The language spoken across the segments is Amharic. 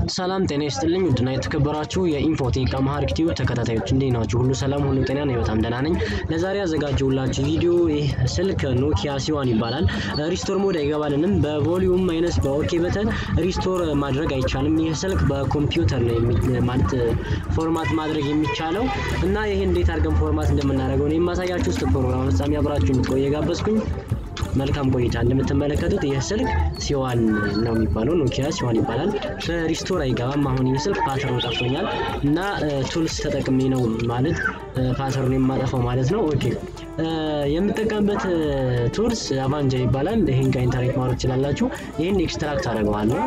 ሰላም ጤና ይስጥልኝ ውድና የተከበራችሁ የኢንፎቴክ አማሃሪክ ቲዩብ ተከታታዮች እንዴት ናችሁ? ሁሉ ሰላም፣ ሁሉ ጤና ነው። በጣም ደህና ነኝ። ለዛሬ ያዘጋጀሁላችሁ ቪዲዮ ይህ ስልክ ኖኪያ ሲዋን ይባላል። ሪስቶር ሞድ አይገባልንም። በቮሊዩም ማይነስ በኦኬ በተን ሪስቶር ማድረግ አይቻልም። ይህ ስልክ በኮምፒውተር ነው ማለት ፎርማት ማድረግ የሚቻለው እና ይህ እንዴት አድርገን ፎርማት እንደምናደርገው ነው የማሳያችሁ። እስከ ፕሮግራም ፍጻሜ አብራችሁ እንድትቆዩ የጋበዝኩኝ መልካም ቆይታ። እንደምትመለከቱት ይህ ስልክ ሲዋን ነው የሚባለው፣ ኖኪያ ሲዋን ይባላል። በሪስቶር አይገባም። አሁን ይህ ስልክ ፓተርኑ ጠፍቶኛል እና ቱልስ ተጠቅሜ ነው ማለት ፓተርኑ የማጠፋው ማለት ነው። ኦኬ የምጠቀምበት ቱልስ አቫንጀር ይባላል። ይህን ከኢንተርኔት ማውረድ ትችላላችሁ። ይህን ኤክስትራክት አደርገዋለሁ።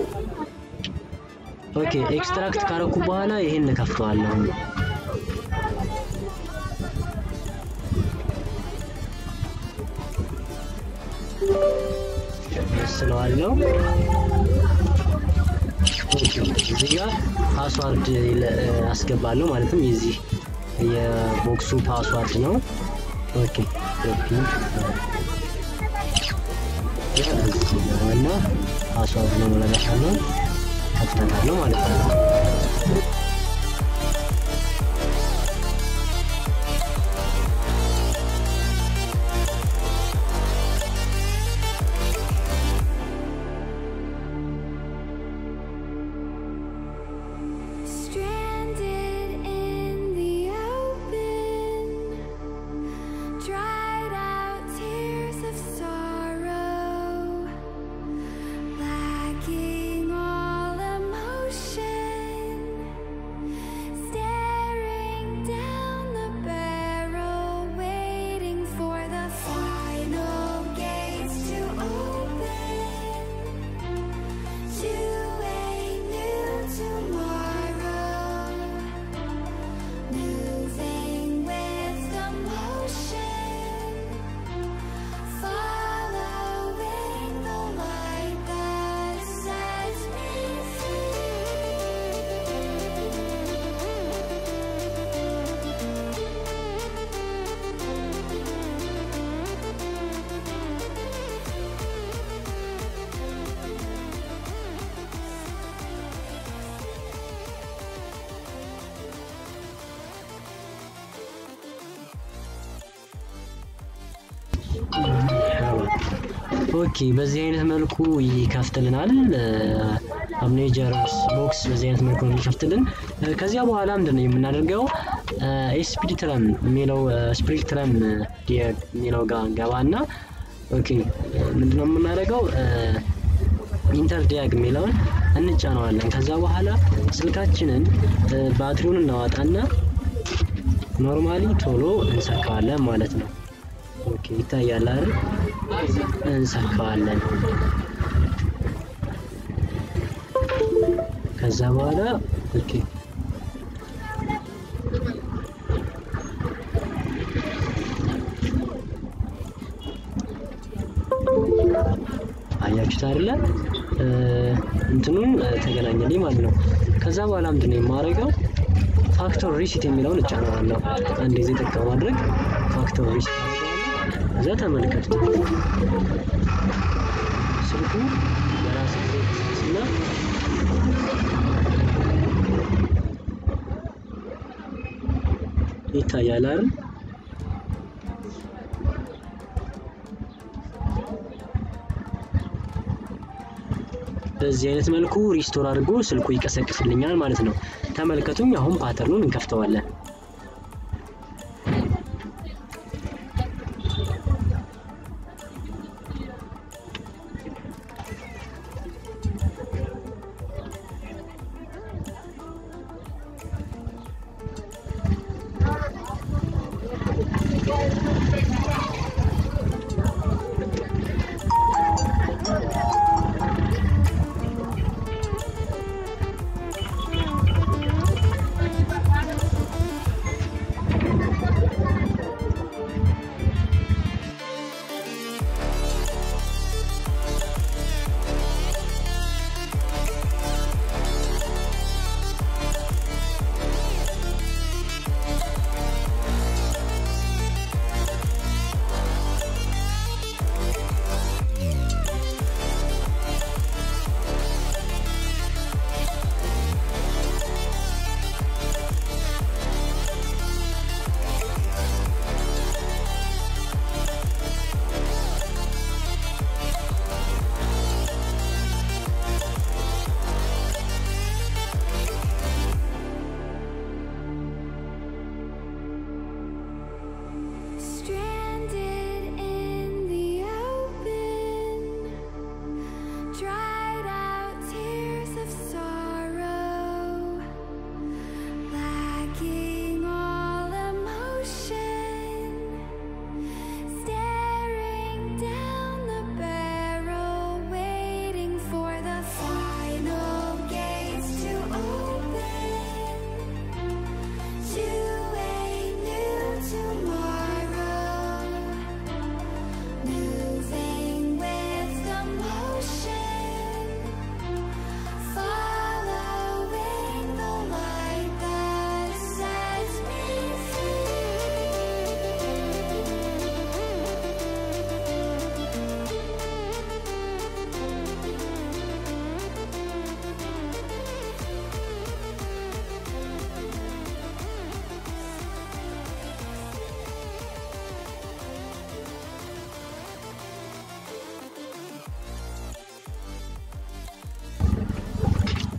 ኦኬ ኤክስትራክት ካረኩ በኋላ ይህን እከፍተዋለሁ። ስለዋለው እዚህ ጋር ፓስዋርድ አስገባለሁ ማለትም የዚህ የቦክሱ ፓስዋርድ ነው። ኦኬ ኮፒ እና ፓስዋርድ ነው ለመሻለው ከፍተታለሁ ማለት ነው። Stranded in the open, dried out tears of sorrow, lacking all emotion, staring down the barrel, waiting for the final gates to open to a new tomorrow. Moving with the motion, following the light that sets me ኦኬ በዚህ አይነት መልኩ ይከፍትልናል። አብኔጀር ቦክስ በዚህ አይነት መልኩ ነው የሚከፍትልን። ከዚያ በኋላ ምንድን ነው የምናደርገው? ስፒሪትረም የሚለው ስፒሪትረም የሚለው ጋር ገባና ኦኬ ምንድነው የምናደርገው? ኢንተር ዲያግ የሚለውን እንጫነዋለን። ከዛ በኋላ ስልካችንን ባትሪውን እናዋጣና ኖርማሊ ቶሎ እንሰካዋለን ማለት ነው። ኦኬ ይታያል አይደል? እንሰካዋለን። ከዛ በኋላ ኦኬ አያችሁት አይደለ? እንትኑን ተገናኘልኝ ማለት ነው። ከዛ በኋላ ምንድን ነው የማደርገው? ፋክተር ሪሲት የሚለውን እጫነዋለሁ። አንድ ጊዜ ጠቅ ማድረግ ፋክተር ሪሲት አደርገዋለሁ። ከዛ ተመልከቱት ስልኩ በራስ ጊዜ እና ይታያል አይደል? በዚህ አይነት መልኩ ሪስቶር አድርጎ ስልኩ ይቀሰቅስልኛል ማለት ነው። ተመልከቱኝ። አሁን ፓተርኑን እንከፍተዋለን።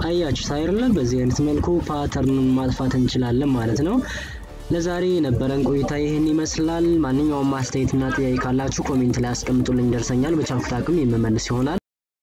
አያችሁ ሳይርለ በዚህ አይነት መልኩ ፓተርኑን ማጥፋት እንችላለን ማለት ነው። ለዛሬ የነበረን ቆይታ ይህን ይመስላል። ማንኛውም ማስተያየትና ጥያቄ ካላችሁ ኮሜንት ላይ አስቀምጡልኝ፣ ደርሰኛል። በቻልኩት አቅም የምመልስ ይሆናል።